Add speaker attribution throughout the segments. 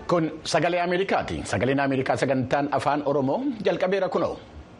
Speaker 1: Kun sagalee Ameerikaati. Sagaleen Ameerikaa sagantaan afaan Oromoo jalqabeera kunoo.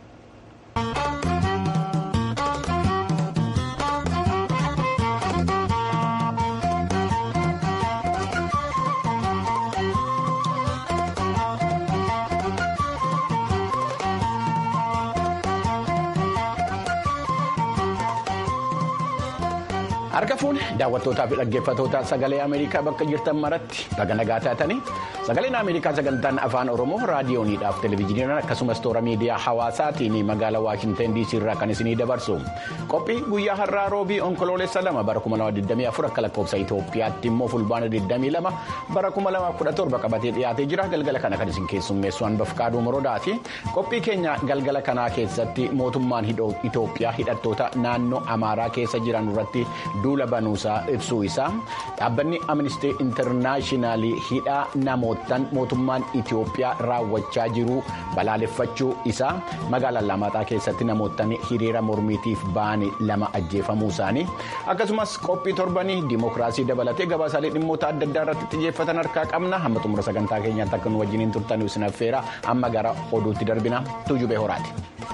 Speaker 1: Harka fuune daawwattootaa fi dhaggeeffattoota sagalee Ameerikaa bakka jirtan maratti baga nagaa taatanii sagaleen Ameerikaa sagantaan afaan Oromoo raadiyooniidhaaf televezyiiniidhaan akkasumas toora miidiyaa hawaasaatiin magaalaa Waashinten DC irraa kan isinii dabarsu qophii guyyaa har'aa roobii onkoloolessa lama bara 2024 akka lakkoofsa Itoophiyaatti immoo fulbaana 22 bara 2017 qabatee dhiyaatee jira galgala kana kan isin keessummeessu Anbafqaaduu Morodaati qophii keenya galgala kanaa keessatti mootummaan Itoophiyaa hidhattoota naannoo Amaaraa keessa jiran irratti. duula banuusaa ibsuu isaa dhaabbanni amnistii intarnaashinaali hidhaa namootaan mootummaan Itoophiyaa raawwachaa jiru balaaleffachuu isaa magaalaa Lamaaxaa keessatti namootaan hiriira mormiitiif ba'an lama ajjeefamuu isaanii akkasumas qophii torbanii dimookiraasii dabalatee gabaasaalee dhimmoota adda addaa irratti xiyyeeffatan harkaa qabna hamma xumura sagantaa keenyaatti akka nu wajjiniin turtan isin affeera amma gara oduutti darbina tuujubee horaati.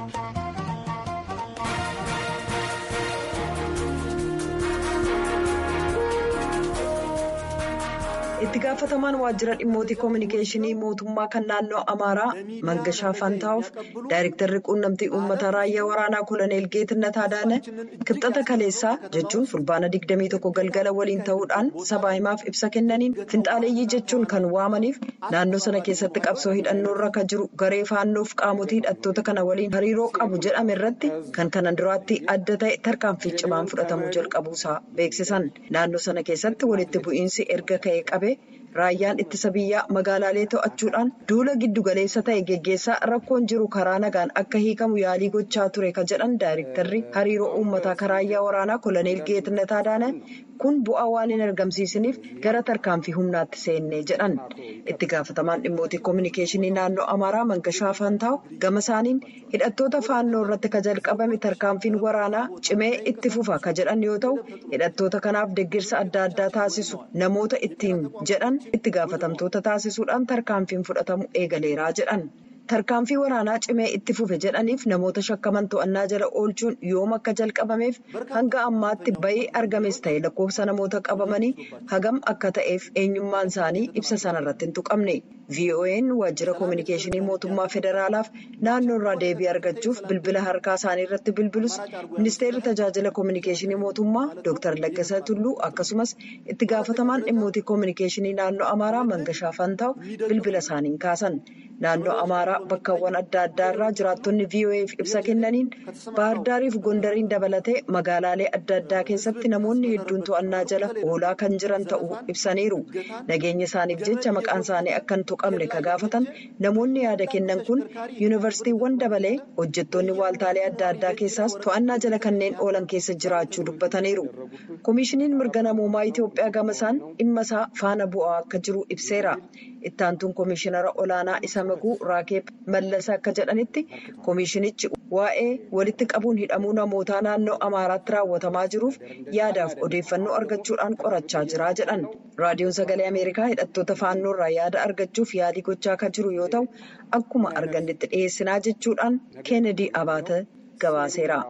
Speaker 2: itti gaafatamaan waajjira dhimmootii koominikeeshinii mootummaa kan naannoo amaaraa mangashaa faantaa'uuf daayirektarri quunnamtii uummataa raayyaa waraanaa koloneel geetinnet adaane kibxata kaleessaa jechuun fulbaana 21 galgala waliin ta'uudhaan sabaa himaaf ibsa kennaniin finxaaleeyyii jechuun kan waamaniif naannoo sana keessatti qabsoo hidhannoorra kan jiru garee faannoof qaamotii hidhattoota kana waliin hariiroo qabu jedhame irratti kan kanan duraatti adda ta'e tarkaanfii cimaan fudhatamuu jalqabuusaa beeksisan naannoo sana keessatti walitti bu'iinsi erga ka'ee qabe. Raayyaan ittisa biyyaa magaalaalee to'achuudhaan duula giddugaleessa ta'e geggeessaa rakkoon jiru karaa nagaan akka hiikamu yaalii gochaa ture kan jedhan daayirektarri hariiroo uummataa karaayyaa waraanaa koloneel geetnet adaane kun bu'aa waan hin argamsiisaniif gara tarkaanfii humnaatti seennee jedhan itti gaafatamaan dhimmootii koominikeeshinii naannoo amaaraa mangashaa faantaa'u gama isaaniin hidhattoota faannoo irratti ka jalqabame tarkaanfiin waraanaa cimee itti fufa ka jedhan yoo ta'u hidhattoota kanaaf deeggarsa adda addaa taasisu namoota ittiin jedhan. itti gaafatamtoota taasisuudhaan tarkaanfiin fudhatamu eegaleeraa jedhan tarkaanfii waraanaa cimee itti fufe jedhaniif namoota shakkaman to'annaa jala oolchuun yoom akka jalqabameef hanga ammaatti bayii argames ta'e lakkoofsa namoota qabamanii hagam akka ta'eef eenyummaan isaanii ibsa sanarratti hin tuqamne vo'n waajjira koominikeeshinii mootummaa federaalaaf naannoo irraa deebii argachuuf bilbila harkaa isaanii irratti bilbilus ministeerri tajaajila koominikeeshinii mootummaa dr laggasa tulluu akkasumas itti gaafatamaan dhimmootii koominikeeshinii naannoo amaaraa mangashaa faantaa'u bilbila isaaniin kaasan naannoo amaaraa bakkawwan adda addaa irraa jiraattonni vo'eef ibsa kennaniin baardaariif gondariin dabalatee magaalaalee adda addaa keessatti namoonni hedduun to'annaa jala oolaa kan jiran ta'uu ibsaniiru nageenya isaaniif jecha maqaan isaanii akka hin tuqamne ka gaafatan namoonni yaada kennan kun yuunivarsiitiiwwan dabalee hojjettoonni waaltaalee adda addaa keessaas to'annaa jala kanneen oolan keessa jiraachuu dubbataniiru koomishiniin mirga namoomaa itiyoophiyaa gama isaan dhimma isaa faana bu'aa akka jiru ibseera ittaantuun koomishinara olaanaa isa maguu raakeeb mallasa akka jedhanitti koomishinichi waa'ee walitti qabuun hidhamuu namootaa naannoo amaaraatti raawwatamaa jiruuf yaadaaf odeeffannoo argachuudhaan qorachaa jira jedhan raadiyoon sagalee ameerikaa hidhattoota faannoo irraa yaada argachuuf yaalii gochaa kan jiru yoo ta'u akkuma argannetti dhiyeessinaa jechuudhaan keenedii abaata gabaaseera.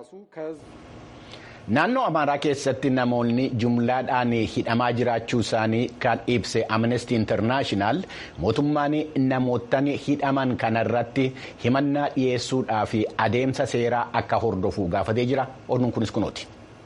Speaker 1: Naannoo Amaaraa keessatti namoonni jumlaadhaan hidhamaa jiraachuu isaanii kan ibse Amnesty International mootummaan namoottan hidhaman kanarratti himannaa dhiyeessuudhaa fi adeemsa seeraa akka hordofu gaafatee jira. Oduun kunis kunooti.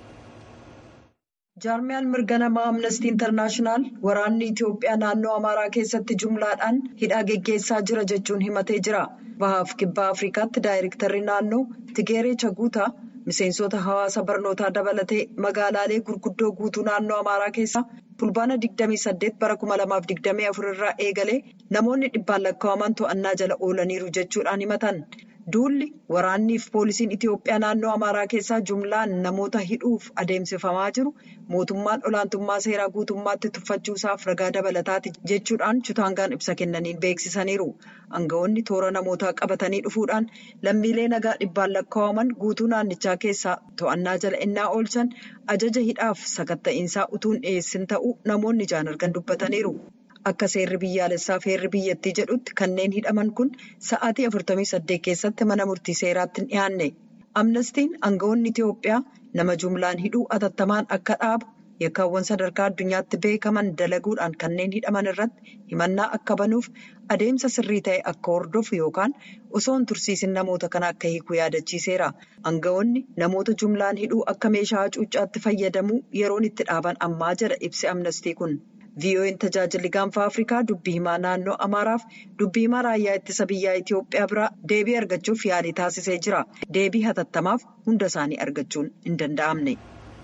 Speaker 2: jaarmiyaan mirga namaa amnestii intarnaashinaal waraanni itiyoophiyaa naannoo amaaraa keessatti jumlaadhaan hidhaa geggeessaa jira jechuun himatee jira bahaaf kibbaa afrikaatti daayirektarri naannoo tigeeree chaguutaa miseensota hawaasa barnootaa dabalatee magaalaalee gurguddoo guutuu naannoo amaaraa keessaa fulbaana 28 bara 2024 irraa eegalee namoonni dhibbaan lakkaa'aman to'annaa jala oolaniiru jechuudhaan himatan. Duulli waraanniif poolisiin Itiyoophiyaa naannoo Amaaraa keessaa jumlaan namoota hidhuuf adeemsifamaa jiru mootummaan olaantummaa seeraa guutummaatti tuffachuusaaf ragaa dabalataati jechuudhaan chutaangaan ibsa kennaniin beeksisaniiru. Aangawoonni toora namootaa qabatanii dhufuudhaan lammiilee nagaa dhibbaan lakkaa'aman guutuu naannichaa keessaa to'annaa jala innaa oolchan ajaja hidhaaf sakatta'iinsaa utuun dhiyeessin ta'uu namoonni ijaan argan dubbataniiru. akka seerri biyyaalessaa fi heerri biyyattii jedhutti kanneen hidhaman kun sa'aatii 48 keessatti mana murtii seeraatti hin dhiyaanne. Amnestiin aangawoonni Itiyoophiyaa nama jumlaan hidhuu atattamaan akka dhaabu yakkaawwan sadarkaa addunyaatti beekaman dalaguudhaan kanneen hidhaman irratti himannaa akka banuuf adeemsa sirrii ta'e akka hordofu yookaan osoo hin tursiisin namoota kana akka hiiku yaadachiiseera. Aangawoonni namoota jumlaan hidhuu akka meeshaa hacuuccaatti fayyadamuu yeroon itti dhaaban ammaa jedha ibsi amnestii kun. VOA'n tajaajilli gaanfa Afrikaa dubbii himaa naannoo Amaaraaf dubbii himaa raayyaa ittisa biyyaa Itiyoophiyaa biraa deebii argachuuf yaalii taasisee jira. Deebii hatattamaaf hunda isaanii argachuun hin danda'amne.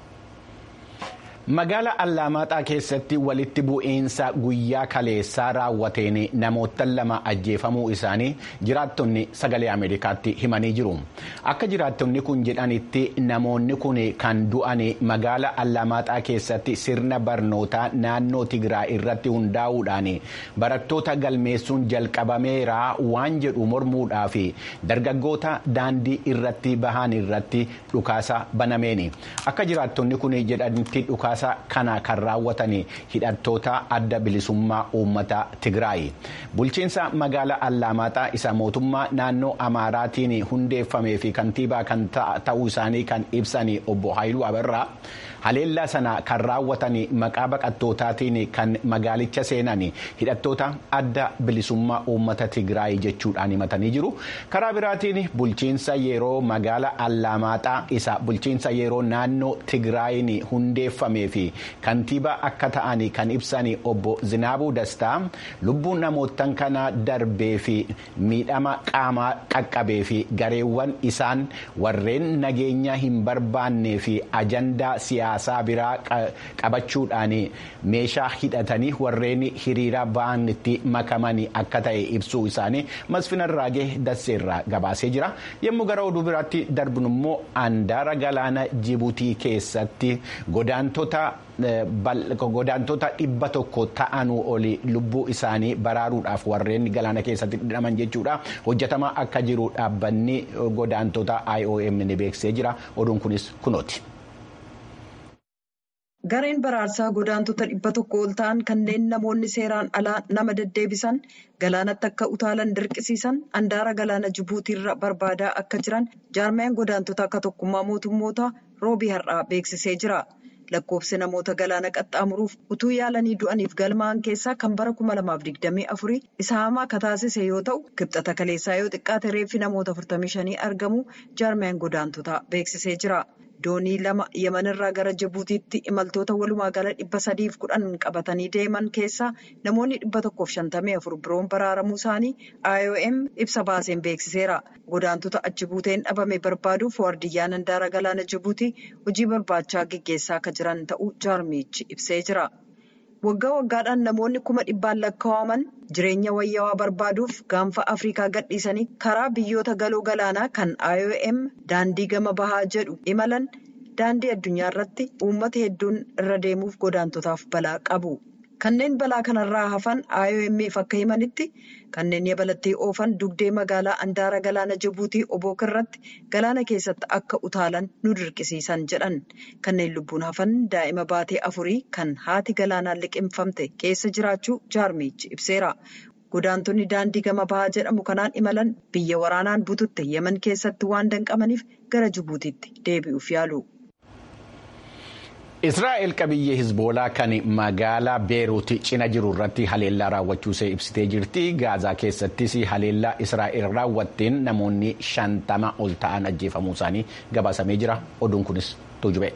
Speaker 1: Magaala Allaamaaxaa keessatti walitti bu'iinsa guyyaa kaleessaa raawwateen namoota lama ajjeefamuu isaanii jiraattonni sagalee Ameerikaatti himanii jiru. Akka jiraattonni kun jedhanitti namoonni kun kan du'an magaala Allaamaaxaa keessatti sirna barnootaa naannoo Tigraay irratti hundaa'uudhaan barattoota galmeessuun jalqabameera waan jedhu mormuudhaaf dargaggoota daandii irratti bahan irratti dhukaasa banameeni. Akka jiraattonni kun jedhanitti dhukaasa. kana kan raawwatan hidhattoota adda bilisummaa uummata Tigraay. Bulchiinsa magaala Allaamaaxaa isa mootummaa naannoo Amaaraatiin hundeeffamee fi kantiibaa kan ta'uu isaanii kan ibsan obbo Haayiluu Abarraa haleellaa sana kan raawwatan maqaa baqattootaatiin kan magaalicha seenan hidhattoota adda bilisummaa uummata Tigraay jechuudhaan himatanii jiru. Karaa biraatiin bulchiinsa yeroo magaala Allaamaaxaa isa bulchiinsa yeroo naannoo Tigraayin hundeeffamee fi kantiibaa akka ta'an kan ibsan obbo Zinaabuu Dastaa lubbuun namootan kana darbee fi miidhama qaamaa qaqqabee fi gareewwan isaan warreen nageenya hin barbaannee fi ajandaa siyaasaa biraa qabachuudhaan meeshaa hidhatanii warreen hiriira ba'anitti makaman akka ta'e ibsuu isaanii masfina raagee dasseerraa gabaasee jira yommuu gara oduu biraatti darbinu immoo andaara galaana jibuutii keessatti godaantota. godaantota dhibba tokko ta'anuu oli lubbuu isaanii baraaruudhaaf warreen galaana keessatti hidhaman jechuudha hojjetamaa akka jiru dhaabbanni godaantota IOM ni beeksisee jira oduun kunis kunooti.
Speaker 2: Gareen baraarsaa godaantota dhibba tokko ol ta'an kanneen namoonni seeraan alaa nama deddeebisan galaanatti akka utaalan dirqisiisan andaara galaana jibuutiirra barbaadaa akka jiran jaarmayaan godaantota akka tokkummaa mootummoota roobii har'aa beeksisee jira. lakkoofsi namoota galaana qaxxaamuruuf utuu yaalanii du'aniif galmaa'an keessaa kan bara 2024 isa hamaa akka taasise yoo ta'u kibxata kaleessaa yoo xiqqaate reeffi namoota 45 argamu jaarmayaan godaantotaa beeksisee jira. doonii lama yemanirraa gara jibuutiitti imaltoota walumaa gala dhibba sadiif kudhan qabatanii deeman keessaa namoonni dhibba tokkoof shantamii afur biroon baraaramuu isaanii IOM ibsa baaseen beeksiseera. Godaantota achi buuteen dhabame barbaaduuf waardiyyaan handaara galaana jibuutii hojii barbaachaa geggeessaa akka jiran ta'uu jaarmichi ibsee jira. Waggaa waggaadhaan namoonni kuma dhibbaan lakkaa'aman jireenya wayyaawaa barbaaduuf gaanfa Afrikaa gadhiisanii karaa biyyoota galoo galaanaa kan IOM daandii gama bahaa jedhu imalan daandii addunyaa irratti uummata hedduun irra deemuuf godaantotaaf balaa qabu. Kanneen balaa kanarraa hafan IOMF akka himanitti kanneen yabalattii oofan dugdee magaalaa Andaara Galaana Jibuutii Obook irratti galaana keessatti akka utaalan nu dirqisiisan jedhan. Kanneen lubbuun hafan daa'ima baatee afurii kan haati galaanaan liqimfamte keessa jiraachuu jaarmichi ibseera. Godaantonni daandii gama bahaa jedhamu kanaan imalan biyya waraanaan bututte Yemen keessatti waan danqamaniif gara Jibuutiitti deebi'uuf yaalu.
Speaker 1: Israa'el qabiyyee Hizboolaa kan magaalaa Beeruut cina jiru irratti haleellaa raawwachuusee ibsitee jirti. Gaazaa keessattis haleellaa Israa'el raawwatteen namoonni shantama ol ta'an ajjeefamuu isaanii gabaasamee jira. Oduun kunis tuujube.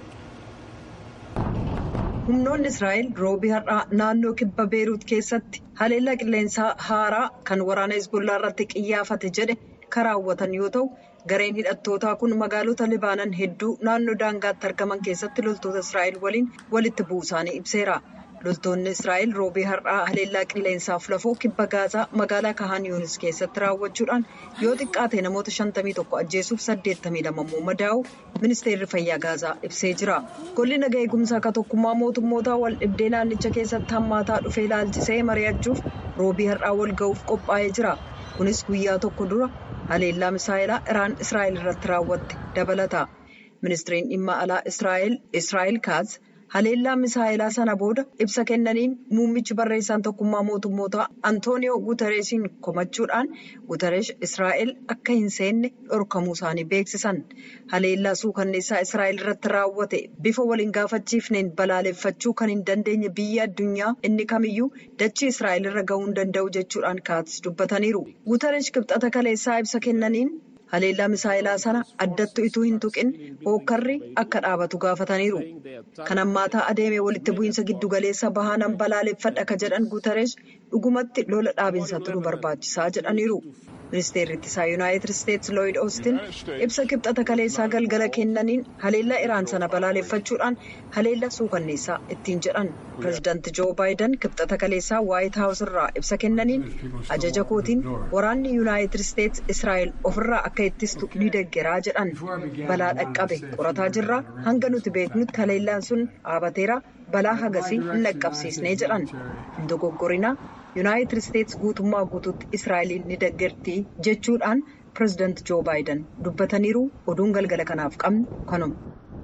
Speaker 2: Humnoonni Israa'el roobii har'aa naannoo kibba Beeruut keessatti haleellaa qilleensaa haaraa kan waraana Hizboolaa irratti qiyyaafate jedhe kan raawwatan yoo ta'u. Gareen hidhattootaa kun magaalota Libaanan hedduu naannoo daangaatti argaman keessatti loltoota Israa'el waliin walitti bu'uu isaanii ibseera. Loltoonni Israa'el roobii har'aa haleellaa qilleensaaf lafoo kibba Gaazaa magaalaa Kahaan Yuunis keessatti raawwachuudhaan yoo xiqqaate namoota 51 ajjeesuuf 82 immoo madaa'u ministeerri fayyaa Gaazaa ibsee jira. Golli nagaa eegumsaa akka tokkummaa mootummootaa wal dhibdee naannicha keessatti hammaataa dhufee ilaalchisee mari'achuuf roobii har'aa wal ga'uuf qophaa'ee jira. Kunis guyyaa tokko dura. haleellaa misaa'ilaa iraan israa'el irratti raawwatte dabalata ministiriin dhimma alaa israa'el israa'el kaaz haleellaa misaayilaa sana booda ibsa kennaniin muummichi barreessaan tokkummaa mootummoota antooniyoo guutareesiin komachuudhaan guutareesh israa'el akka hin seenne dhorkamuu isaanii beeksisan haleellaa suukanneessaa israa'el irratti raawwate bifa waliin gaafachiifneen balaaleffachuu kan hin dandeenye biyya addunyaa inni kamiyyuu dachii israa'el irra gahuu hin danda'u jechuudhaan kaats dubbataniiru guutareesh kibxata kaleessaa ibsa kennaniin. haleellaa misaayilaa sana addattu ituu hin tuqin hookkarri akka dhaabatu gaafataniiru kan ammaataa adeemee walitti bu'iinsa giddugaleessa bahaanan balaaleffadha ka jedhan guutareesh dhugumatti lola dhaabinsatti nu barbaachisaa jedhaniiru ministeerri ittisaa yuunaayitid isteetsi looyid oostin ibsa kibxata kaleessaa galgala kennaniin haleellaa iraan sana balaaleffachuudhaan haleellaa suukanneessaa ittiin jedhan pireezidaanti joo baayidan kibxata kaleessaa waayit haawus irraa ibsa kennaniin ajaja kootiin waraanni yuunaayitid isteetsi israa'el ofirraa akka ittistu ni deggeraa jedhan balaa dhaqqabe qorataa jirra hanga nuti beeknutti haleellaan sun dhaabateera balaa hagasii hin dhaqqabsiisnee jedhan hin dogoggorinaa yuunaayitid isteetsi guutummaa guutuutti israa'eliin ni deggerti jechuudhaan pireezidaanti joo baayidan dubbataniiru oduun galgala kanaaf qabnu kanuma.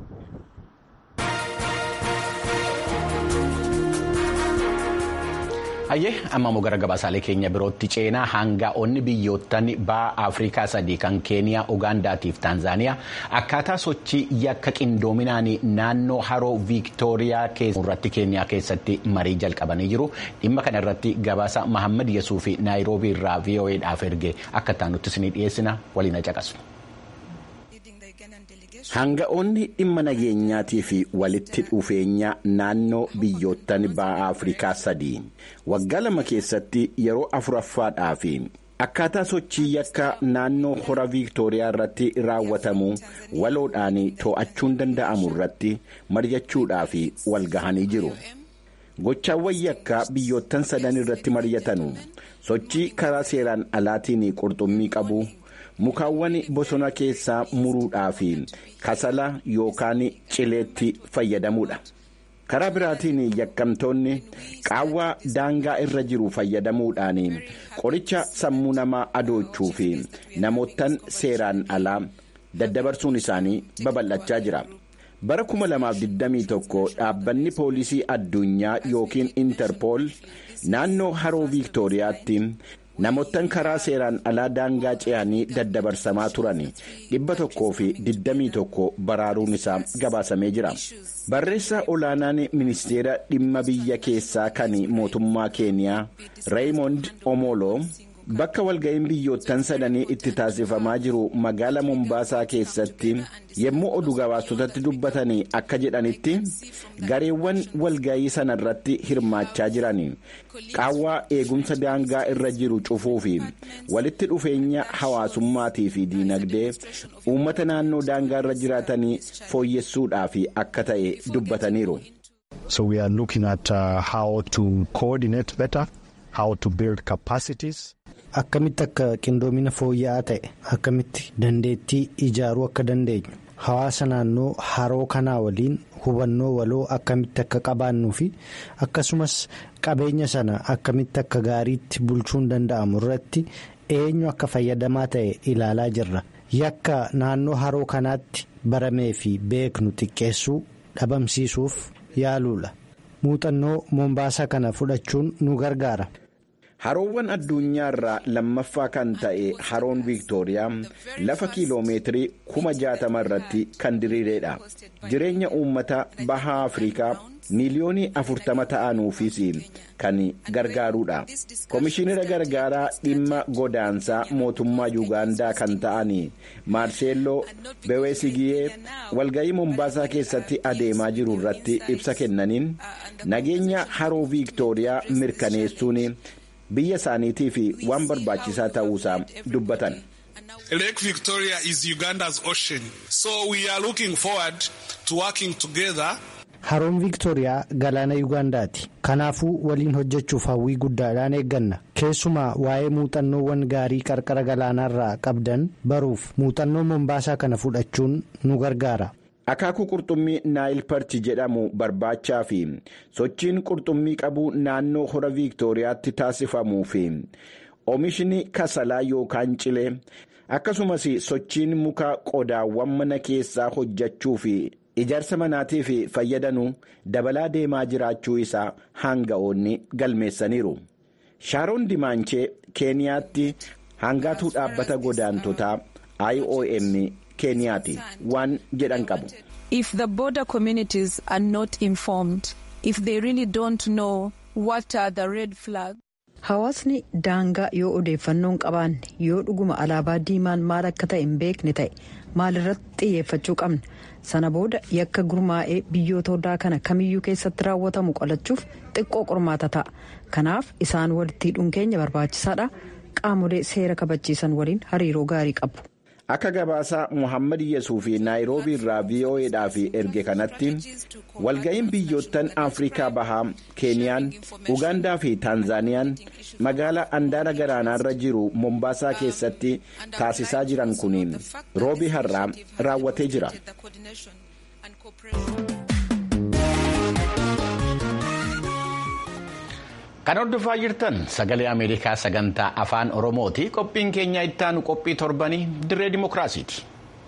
Speaker 1: Hayyee amma immoo gara gabaasaalee keenya birootti ceenaa hanga'oonni biyyoottan ba'a Afrikaa sadii kan Keeniyaa, Ugaandaatiif Taanzaaniyaa akkaataa sochii yakka qindoominaan naannoo haroo Viiktooriyaa irratti Keeniyaa keessatti marii jalqabanii jiru. Dhimma kana irratti gabaasa Mahammad Yesuu fi Naayiroobii irraa VOA'dhaaf erge akka taanuttis ni dhiyeessina waliin caqasu. Hanga'oonni dhimma nageenyaatii fi walitti dhufeenya naannoo biyyoottan ba'a Afrikaa sadii waggaa lama keessatti yeroo afuraffaadhaaf akkaataa sochii yakka naannoo hora Viiktooriyaa irratti raawwatamu waloodhaan to'achuun danda'amu irratti mari'achuudhaaf wal gahanii jiru. Gochaawwan yakka biyyoottan sadan irratti mari'atanu sochii karaa seeraan alaatiin qurxummii qabu. mukaawwan bosona keessaa muruudhaaf kasala yookaan cileetti fayyadamuudha. karaa biraatiin yakkamtoonni qaawwaa daangaa irra jiru fayyadamuudhaan qoricha sammuu namaa adoochuu fi namootan seeraan alaa daddabarsuun isaanii babal'achaa jira. bara 2021 dhaabbanni poolisii addunyaa yookiin intarpool naannoo haroo viiktooriyaatti. namoottan karaa seeraan alaa daangaa ce'anii daddabarsamaa turan dhibba tokkoo fi digdamii tokko baraaruun isaa gabaasamee jira barreessaa olaanaan ministeera dhimma biyya keessaa kan mootummaa keeniyaa reeyimond omolo bakka walga'iin biyyoottan sadanii itti taasifamaa jiru magaala mombaasaa keessatti yommuu oduu gabaasotatti dubbatanii akka jedhanitti gareewwan walga'ii sana irratti hirmaachaa jiran qaawwaa eegumsa daangaa irra jiru cufuu fi walitti dhufeenya hawaasummaatii fi diinagdee uummata naannoo daangaa irra jiraatanii fooyyessuudhaaf akka ta'e dubbataniiru.
Speaker 3: So we are looking at uh, how to coordinate better, how to build capacities.
Speaker 4: Akkamitti akka qindoomina fooyya'aa ta'e akkamitti dandeettii ijaaruu akka dandeenyu hawaasa naannoo haroo kanaa waliin hubannoo waloo akkamitti akka qabaannuu fi akkasumas qabeenya sana akkamitti akka gaariitti bulchuun danda'amu irratti eenyu akka fayyadamaa ta'e ilaalaa jirra yakka naannoo haroo kanaatti baramee fi beeknu xiqqeessuu dhabamsiisuuf yaaluudha muuxannoo moombaasaa kana fudhachuun nu gargaara.
Speaker 1: haroowwan addunyaa irraa lammaffaa kan ta'e haroon viiktooriyaa lafa kiiloomeetirii kuma jaatama irratti kan diriireedha jireenya uummata bahaa afrikaa miiliyoonii afurtama ta'anuufis kan gargaaruudha komishinera gargaaraa dhimma godaansaa mootummaa yuugaandaa kan ta'an maarseelloo beweesigiyee walga'ii mombaasaa keessatti adeemaa jiru irratti ibsa kennaniin nageenya haroo viiktooriyaa mirkaneessuun. biyya isaaniitiif waan barbaachisaa ta'uusaa dubbatan.
Speaker 5: Lake Victoria is Uganda's ocean, so we are looking forward to working together.
Speaker 4: Haroon Viiktooriyaa galaana Yuugaandaati. Kanaafuu waliin hojjechuuf hawwii guddaadhaan eegganna. Keessumaa waa'ee muuxannoowwan gaarii qarqara galaanaarraa qabdan baruuf muuxannoo Mombaasaa kana fudhachuun nu gargaara.
Speaker 1: Akaakuu qurxummii naayil parchi jedhamu barbaachaa fi sochiin qurxummii qabu naannoo hora viiktooriyaatti taasifamuu fi oomishni kasalaa yookaan cilee akkasumas sochiin muka qodaawwan mana keessaa hojjechuu fi ijaarsa manaatiif fayyadanuu dabalaa deemaa jiraachuu isaa hanga'oonni galmeessaniiru. shaaroon dimaanchee keeniyaatti hangaatuu dhaabbata godaantotaa IOM keeniyaati waan jedhan qabu.
Speaker 6: If the border communities are not informed, if they really don't know what are the red flags.
Speaker 2: Hawaasni daangaa yoo odeeffannoo hin qabaanne yoo dhuguma alaabaa diimaan maal akka ta'e hin beekne ta'e maalirratti xiyyeeffachuu qabna sana booda yakka gurmaa'ee biyyoota odaa kana kamiyyuu keessatti raawwatamu qolachuuf xiqqoo qormaata ta'a kanaaf isaan walitti hidhuun keenya barbaachisaadha qaamolee seera kabachiisan waliin hariiroo gaarii qabu.
Speaker 1: Akka gabaasaa Muhammad Yesuuf Naayiroobii irraa VOAdhaaf erge kanatti walga'iin biyyoottan Afrikaa Bahaa, Keeniyaan, Ugaandaa fi Taanzaaniyaan magaalaa andaara galaanaarra jiru Mombaasaa keessatti taasisaa jiran kun roobii har'aa raawwatee jira. Kan hordofaa jirtan sagalee Ameerikaa sagantaa afaan Oromooti. Qophiin keenya ittaanu qophii torbanii dirree dimookiraasiiti.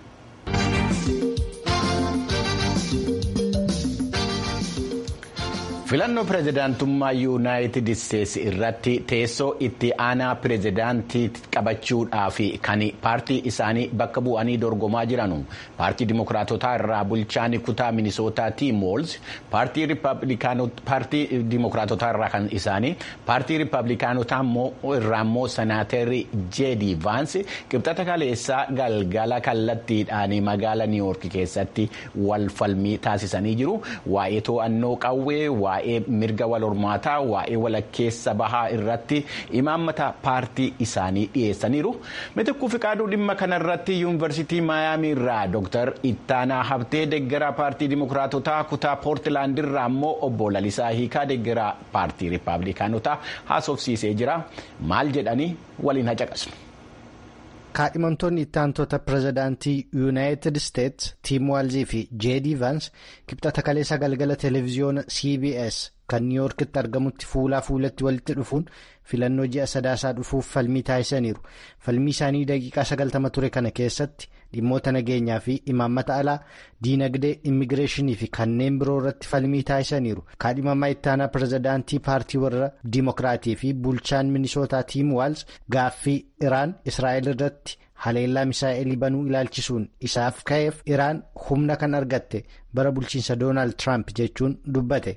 Speaker 1: filannoo pireezidaantummaa yuunaayitid isteetsi irratti teessoo itti aanaa pireezidaantii qabachuudhaaf kan paartii isaanii bakka bu'anii dorgomaa jiran paartii dimookiraatotaa irraa bulchaan kutaa minisootaa tiim woolz paartii dimookiraatotaa irraa kan isaanii paartii riippaabilikaanotaa irraa immoo senaatarri jeedi vaansi qibxata kaleessaa galgala kallattiidhaan magaala niiwoork keessatti wal falmii taasisanii jiru waa'ee to'annoo qawwee waa'ee mirga wal hormaataa waa'ee walakkeessa bahaa irratti imaammata paartii isaanii dhiyeessaniiru mitikkuu fiqaaduu dhimma kanarratti yuunivarsiitii maayaamii irraa dooktar ittaanaa habtee deeggaraa paartii dimookiraatotaa kutaa poortilaand irraa immoo obbo lalisaa hiikaa deeggaraa paartii riippaabilikaanotaa haasofsiisee jira maal jedhanii waliin hacaqasnu.
Speaker 4: kaadhimamtoonni ittaantoota pirezidaantii yuunaayitid isteetsi tiim waalzii fi jeedii vaans kibxata kaleessa galgala televiziyoona cbs kan niiwoorkitti argamutti fuulaa fuulatti walitti dhufuun filannoo ji'a sadaasaa dhufuuf falmii taasisaniiru falmii isaanii daqiiqaa sagaltama ture kana keessatti dhimmoota nageenyaa fi imaammata alaa diinagdee immigireeshinii fi kanneen biroo irratti falmii taasisaniiru kaadhimamaa ittaanaa pirezidaantii paartii warra diimokiraatii fi bulchaan minisootaa tiim waals gaaffii iraan israa'el irratti haleellaa misaa'elii banuu ilaalchisuun isaaf ka'eef iraan humna kan argatte bara bulchiinsa doonaald tiraamp jechuun dubbate.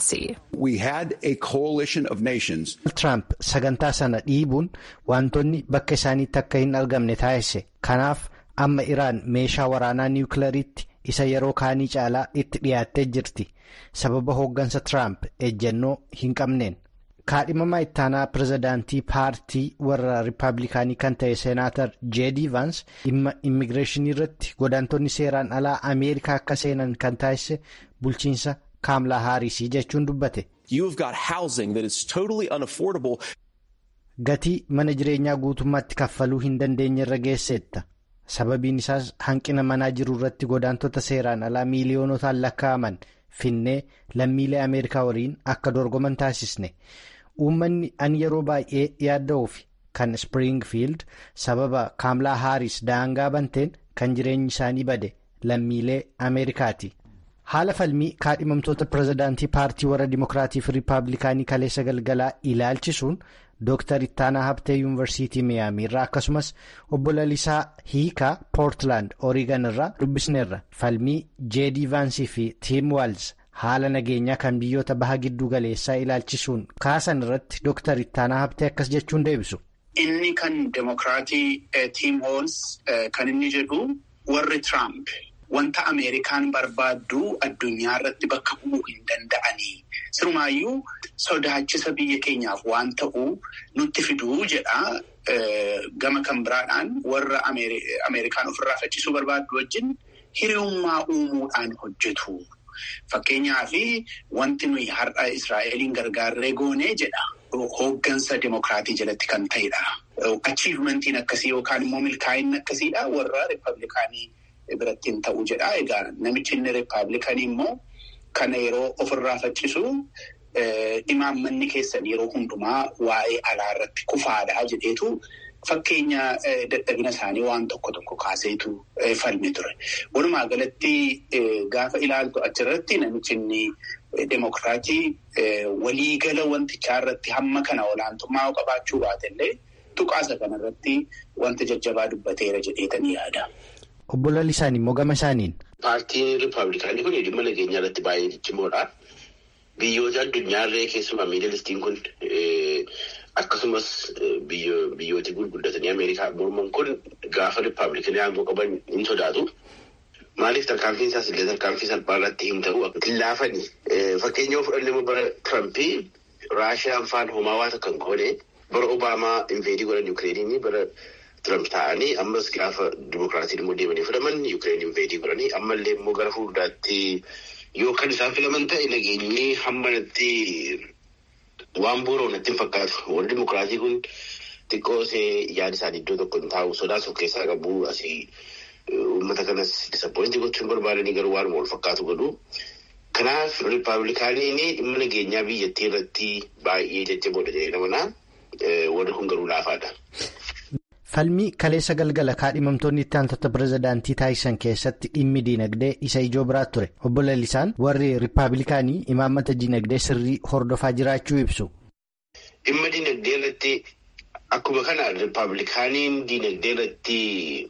Speaker 4: Tiraamp sagantaa sana dhiibuun wantoonni bakka isaaniitti akka hin argamne taasise kanaaf amma iraan meeshaa waraanaa niwukilariitti isa yeroo kaanii caalaa itti dhiyaattee jirti sababa hooggansa Tiraamp ejjennoo hin qabneen. kaadhimamaa ittaanaa pirezidaantii paartii warra riippaabilikaanii kan ta'e seenaatar jeedii vaans dhimma immigireeshinii irratti godaantonni seeraan alaa ameerikaa akka seenan kan taasise bulchiinsa kaamlaa haarisii jechuun dubbate. gatii mana jireenyaa guutummaatti kaffaluu hin dandeenye irra geesseetta sababiin isaas hanqina manaa jiru irratti godaantota seeraan alaa miiliyoonotaan lakkaa'aman finnee lammiilee ameerikaa waliin akka dorgoman taasisne. uummanni an yeroo baay'ee yaadda'uuf kan springfield sababa kaamlaa haaris daangaa banteen kan jireenyi isaanii bade lammiilee ameerikaati. haala falmii kaadhimamtoota pirezidaantii paartii warra dimookiraatii fi riippaabilikaanii kaleessa galgalaa ilaalchisuun dooktar ittaanaa habtee yuunivarsiitii miyaamii irraa akkasumas obbo lalisaa hiikaa poortilaand oorigan irraa dubbisneerra falmii jeedii vaansii fi tiim waals. haala nageenyaa kan biyyoota baha gidduu galeessaa ilaalchisuun kaasan irratti dooktar ittaanaa habtee akkas jechuun deebisu.
Speaker 7: Inni kan demokiraatii tiim hoons kan inni jedhu warri Tiraamp wanta Ameerikaan barbaaddu addunyaa irratti bakka bu'uu hin danda'anii sirumaayyuu sodaachisa biyya keenyaaf waan ta'uu nutti fiduu jedha. Gama kan biraadhaan warra Ameerikaan ofirraa faccisuu barbaaddu wajjin hiriyummaa uumuudhaan hojjetu. Fakkeenyaaf wanti nuyi har'a Israa'eliin gargaarree goonee jedha. Hooggansa demokiraatii jalatti kan ta'edha. Achiivumentiin akkasii yookaan immoo milkaa'inni akkasiidha warra riippaabilikaanii biratti hin ta'u jedha. Egaa namichi inni riippaabilikanii immoo kana yeroo ofirraa faccisu imaammanni keessan yeroo hundumaa waa'ee alaa irratti kufaadha jedheetu fakkeenya dadhabina isaanii waan tokko tokko kaaseetu falme ture. Walumaa galatti gaafa ilaaltu achirratti namichi inni demokiraatii waliigala wantichaa irratti hamma kana olaantummaa qabaachuu baatellee tuqaasa kanarratti wanta jajjabaa dubbateera jedheetanii yaada.
Speaker 4: Obbo Lalisaan immoo gama isaaniin.
Speaker 8: Paartiin Rippaabilikaanii kun dhimma nageenyaa irratti baay'ee ciccimoodha. Biyyoota addunyaarree keessumaa miidilistiin kun akkasumas biyyooti gurguddatanii Ameerikaa morman kun gaafa Rippaabilikanii aangoo qaban hin sodaatu. Maaliif tarkaanfiin isaas illee tarkaanfii salphaa irratti hin ta'u hin laafani. Fakkeenya fudhannee bara Tirampii Raashiyaan faan homaa waan akka hin goone bara Obaamaa inveedii godhan Yukireeniin bara Tiramp ta'anii ammas gaafa dimokiraatiin immoo deemanii filaman Yukireen inveedii godhanii ammallee immoo gara fuulduraatti yoo kan isaan filaman ta'e nageenyi hammanatti waan boora'u natti hin fakkaatu. Warri dimokiraatii kun xiqqoo see yaada isaanii iddoo tokko hin taa'u sodaas of keessaa qabu asii uummata kanas disappointii gochuun barbaadanii garuu waan wal fakkaatu godhu. Kanaaf riippaabilikaaniin dhimma nageenyaa biyyattii irratti baay'ee jajjaboodha jedhee namanaa warri kun garuu laafaadha.
Speaker 4: Falmii kaleessa galgala kaadhimamtoonni itti aantota pirezidaantii taasisan keessatti dhimmi diinagdee isa ijoo biraa ture. Obbo Lalisaan warri riippaabilikaanii imaammata diinagdee sirrii hordofaa jiraachuu ibsu.
Speaker 8: Dhimma diinagdee irratti akkuma kana riippaabilikaaniin diinagdee irratti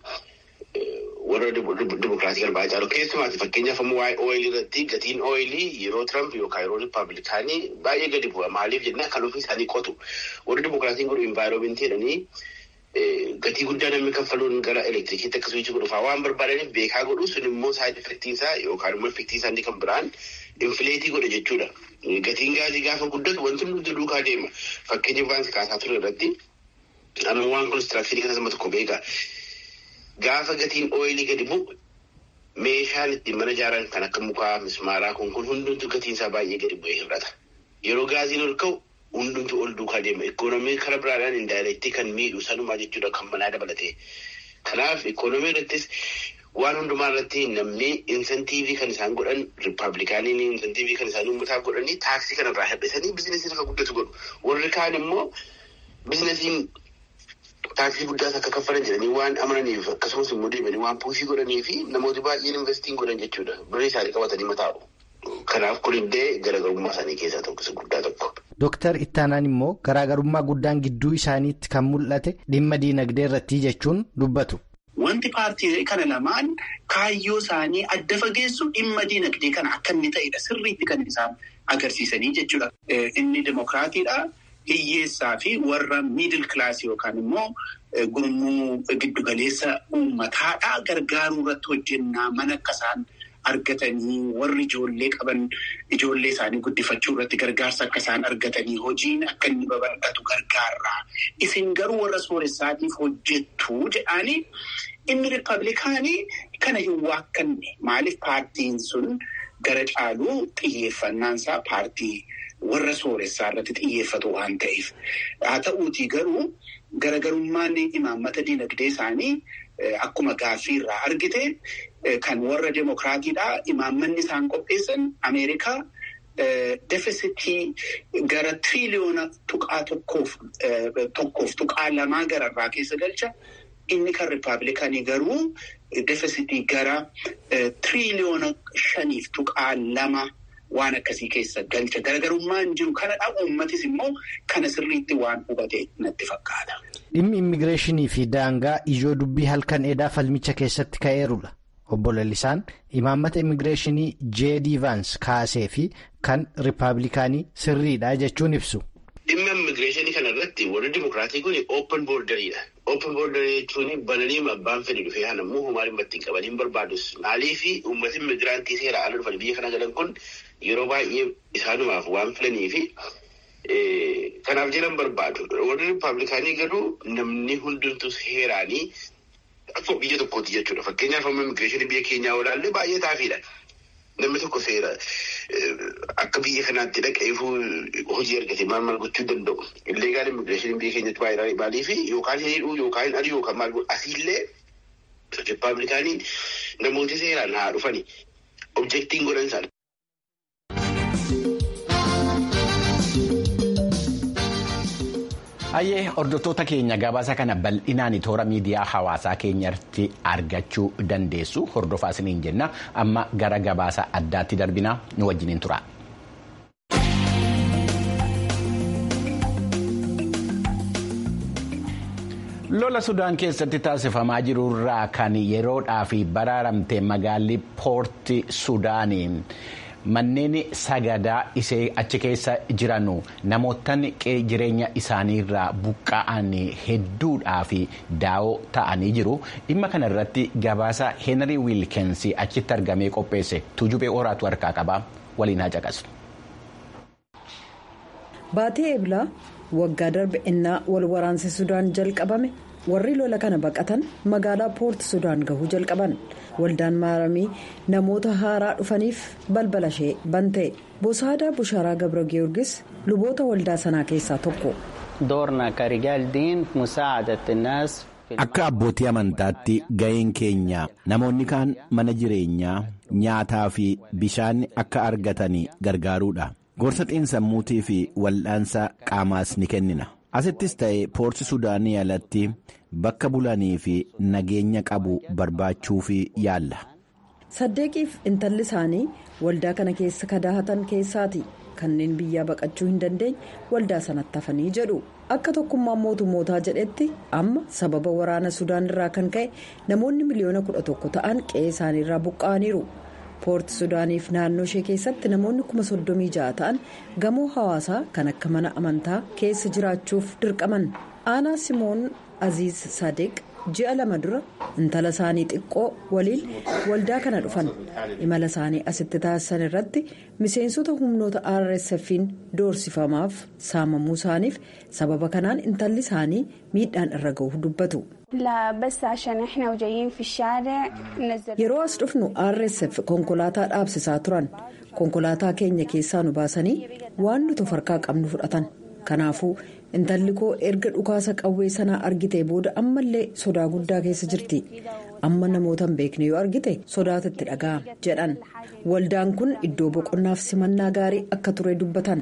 Speaker 8: warra dimokiraatii galbaa caalu keessumaati fakkeenyaaf ammoo waa'ee ooyilii irratti gatiin ooyilii yeroo Tiramp yookaan yeroo riippaabilikaanii baay'ee gadi bu'a. Maaliif jennaan kan ofii isaanii qotu. Warri dimokiraatiin godhu invaayiroomentii jedhanii gatii guddaa namni kaffaluun gara elektirikiitti akka suwiichi godhuufaa waan barbaadaniif beekaa godhu sun immoo saayid effektiin isaa yookaan immoo effektiin isaa inni kan biraan infileetii godha jechuudha. Gatiin gaazii gaafa guddatu wanti nuti duukaa deema. Fakkeenyaaf waan kaasaa ture irratti amma waan konistiraakshanii kana sama tokko beeka. Gaafa gatiin ooyilii gadi bu'u meeshaan ittiin mana ijaaran kan akka mukaa mismaaraa kun kun hundumtu gatiin isaa baay'ee gadi bu'ee hir'ata. Yeroo gaaziin ol ka'u hundumtu ol duukaa deema. Ikoonomii karaa biraadhaan indaayireektii kan miidhu sanumaa jechuudha kan manaa dabalatee. Kanaaf ikoonomii irrattis waan hundumaa irratti namni insentiivii kan isaan godhan riippaabilikaaniin insentiivii kan isaan uummataaf godhanii taaksii kanarraa hir'isanii biizinesiin akka guddatu godhu. Warri kaan immoo biizinesiin taaksii guddaas akka kaffalan jedhanii waan amananiif akkasumas immoo deemanii waan puushii godhanii fi namooti baay'een investiin godhan jechuudha. Birrii isaanii qabatanii mataa'u. Kanaaf kunillee garaagarummaa isaanii keessaa tokko guddaa tokko.
Speaker 4: Dooktar Ittaanaan immoo garaagarummaa guddaan gidduu isaaniitti kan mul'ate dhimma diinagdee irratti jechuun dubbatu.
Speaker 7: Wanti paartiilee kana lamaan kaayyoo isaanii adda fageessu dhimma diinagdee kana akka inni ta'edha. Sirriitti kan isaan agarsiisanii jechuudha. Inni dimokiraatiidha. Hiyyeessaa fi warra miidil kilaasii yookaan immoo gurmuu giddugaleessa uummataadhaa gargaaruu irratti hojjennaa mana akka isaan argatanii warri ijoollee qaban ijoollee isaanii guddifachuu irratti gargaarsa akka isaan argatanii hojiin akka inni babal'atu gargaarraa. Isin garuu warra sooressaatiif hojjettu jedhanii inni riippaabilikaanii kana hin waakkanne maaliif paartiin sun gara caaluu xiyyeeffannaansaa paartii. warra sooressaa irratti xiyyeeffatu waan ta'eef haa ta'uutii garuu garagarummaan imaammata dinagdee isaanii akkuma gaaffii irraa argite kan warra demokiraatiidhaa imaammanni isaan qopheessan Ameerikaa defisitii gara tiriliyoona tuqaa tokkoof tokkoof tuqaa lamaa gararraa keessa galcha inni kan riippaabilikanii garuu defisitii gara tiriliyoona shaniif tuqaa lama. Waan akkasii keessa galcha garagarummaan jiru kanadha uummatis immoo kana sirriitti waan hubate natti fakkaata.
Speaker 4: Dhimmi immigireeshinii fi daangaa ijoo dubbii halkan eedaa falmicha keessatti ka'eerudha. Obbo Lalisaan imaammata immigireeshinii J.D. Vance kaasee fi kan riippaabilikaanii sirriidha jechuun ibsu.
Speaker 8: Dhimma immigireeshinii kana irratti warri dimokiraatii kun open boordariidha. Open boordarii jechuun bananii abbaan fedhe dhufee haa namuu homaa dhimma ittiin qabanii barbaadus. Maaliif uummati immigiraantii seera ala dhufan biyya kana galan kun yeroo baay'ee isaanumaaf waan filanii fi kanaaf jedhan barbaadu. Warri riippaabilikaanii garuu namni hundumtuu seeraanii akkuma biyya tokkooti jechuudha. Fakkeenyaaf amma immigireeshinii biyya keenyaa olaallee baay'ee taafiidha. Namni tokko seera akka biyya kanaatti dhaqeefuu hojii argate maal maal gochuu danda'u. Illee gaala immigireeshinii biyya keenyatti baay'ee maaliif yookaan hidhuu yookaan adii yookaan maal godhu asiillee riippaabilikaaniin namooti seeraan haa dhufani. Objektiin godhan isaani.
Speaker 1: Hayyee hordoftoota keenya gabaasa kana bal'inaan toora miidiyaa hawaasaa keenyatti argachuu dandeessu hordofaa isiniin jenna amma gara gabaasa addaatti darbinaa nu wajjiniin tura. lola sudaan keessatti taasifamaa jirurraa kan yeroodhaaf baraaramte magaalli poorti sudaanii manneen sagadaa ishee achi keessa jiran namootaan jireenya isaaniirraa buqqa'an hedduudhaaf daawoo ta'anii jiru dhimma kana irratti gabaasa heenrii wiilkensi achitti argamee qopheesse tuujubee horaatu harkaa qaba waliin haa caqasu.
Speaker 2: Baatii eebilaa waggaa darbe innaa wal waraansi sudaan jalqabame warri lola kana baqatan magaalaa poort sudaan gahuu jalqaban waldaan maaramii namoota haaraa dhufaniif balbala ishee bante bosaadaa bushaaraa gabra giyoorgis luboota waldaa sanaa keessaa tokko.
Speaker 1: Akka abbootii amantaatti ga'een keenya namoonni kaan mana jireenyaa nyaataa fi bishaan akka argatan gargaaruudha. gorsa xiinsammuutii fi wal'aansa qaamaas ni kennina asittis ta'e poorti sudaanii alatti bakka bulanii fi nageenya qabu barbaachuu fi yaalla.
Speaker 2: saddeeqiif intalli isaanii waldaa kana keessa kadaahatan keessaati kanneen biyyaa baqachuu hin dandeenye waldaa sanatti hafanii jedhu akka tokkummaan mootummootaa jedhetti amma sababa waraana sudaan irraa kan ka'e namoonni miliyoona kudha tokko ta'an qe'ee isaaniirraa buqqa'aniiru. poorti sudaaniif naannoo ishee keessatti namoonni kuma soddomii ja'a ta'an gamoo hawaasaa kan akka mana amantaa keessa jiraachuuf dirqaman aanaa simoon aziz sadeq ji'a lama dura intala isaanii xiqqoo waliin waldaa kana dhufan imala isaanii asitti taasisan irratti miseensota humnoota rsf'n doorsifamaaf saamamuu isaaniif sababa kanaan intalli isaanii miidhaan irra ga'uuf dubbatu. yeroo as dhufnu rsf konkolaataa dhaabsisaa turan konkolaataa keenya keessaa nu baasanii waan nuti harkaa qabnu fudhatan kanaafuu intalli koo erga dhukaasa qawwee sanaa argitee booda ammallee sodaa guddaa keessa jirti amma namoota hin beekne yoo argite sodaatitti dhaga'ama jedhan waldaan kun iddoo boqonnaaf simannaa gaarii akka ture dubbatan.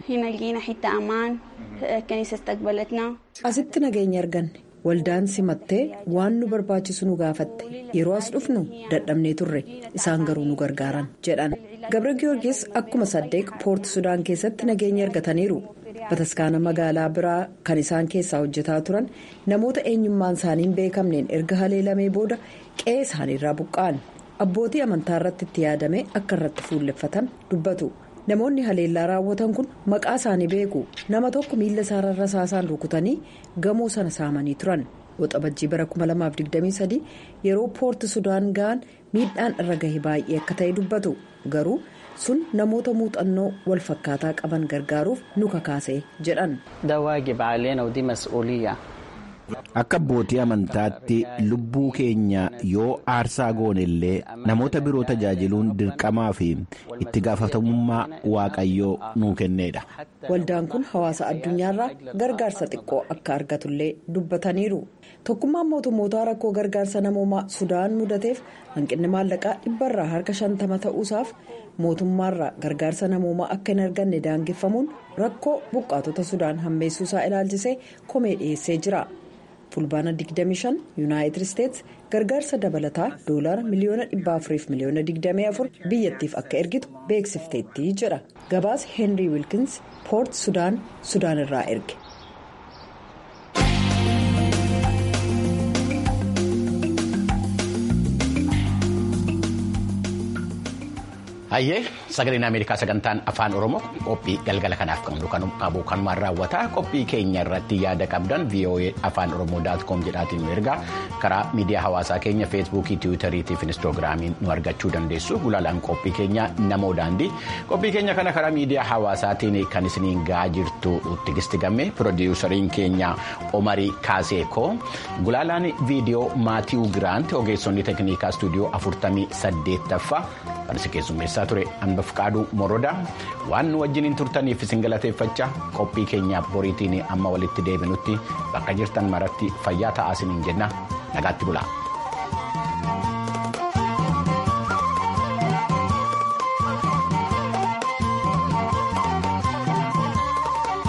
Speaker 2: asitti nageenya arganne. waldaan simattee waan nu barbaachisu nu gaafatte yeroo as dhufnu dadhabnee turre isaan garuu nu gargaaran jedhan gabra giyoorgis akkuma saddeeq poorti sudaan keessatti nageenya argataniiru bataskaana magaalaa biraa kan isaan keessaa hojjetaa turan namoota eenyummaan isaanii hin beekamneen erga haleelamee booda qe'ee isaaniirraa buqqa'an abbootii amantaa irratti itti yaadame akka irratti fuulleffatan dubbatu. namoonni haleellaa raawwatan kun maqaa isaanii beeku nama tokko miila isaarra rasaasaan rukutanii gamoo sana saamanii turan waxabajjii bara 2023 yeroo poorti sudaan ga'an miidhaan irra gahe baay'ee akka ta'e dubbatu garuu sun namoota muuxannoo wal fakkaataa qaban gargaaruuf nu kakaase jedhan.
Speaker 1: Akka abbootii amantaatti lubbuu keenya yoo aarsaa goone illee namoota biroo tajaajiluun dirqamaa fi itti gaafatamummaa waaqayyoo nuu kenneedha.
Speaker 2: Waldaan kun hawaasa addunyaarraa gargaarsa xiqqoo akka argatullee dubbataniiru. Tokkummaan mootummootaa rakkoo gargaarsa namoomaa Sudaan mudateef hanqinni maallaqaa dhibbarraa harka shantama ta'uusaaf mootummaarraa gargaarsa namoomaa akka hin arganne daangeffamuun rakkoo buqqaatota Sudaan hammeessuusaa ilaalchisee komee dhiyeessee jira. fulbaana 25 yuunaayitid isteetsi gargaarsa dabalataa doolaara miliyoona 400 fi miliyoona 24 biyyattiif akka ergitu beeksifteetti jedha gabaasa heenrii wiilkins poort sudaan sudaan irraa erge.
Speaker 1: Hayyee sagaleen Ameerikaa sagantaan afaan Oromoo qophii galgala kanaaf qabu kanumaan raawwata qophii keenya irratti yaada qabdan VOA afaan Oromoo daatkoom jedhaatiin nu ergaa karaa miidiyaa hawaasaa keenya feesbuukii tiwiitariitii fi inistoogiraamiin nu argachuu dandeessu gulaalaan qophii keenya namoo daandii qophii keenya kana karaa miidiyaa hawaasaatiin kan isiniin ga'aa jirtu tigisti gamme piroodiwusariin keenya Omarii Kaaseekoo gulaalaan viidiyoo Maatiiw Giraant ogeessonni teeknikaa istuudiyoo afurtamii saddeettaffaa kan isin keessummeessaa ture hanbaf qaaduu morodaa waan nu wajjiniin turtaniif isin galateeffachaa qophii keenyaaf boriitiin amma walitti deebinutti bakka jirtan maratti fayyaa ta'aa isiniin jenna nagaatti bulaa.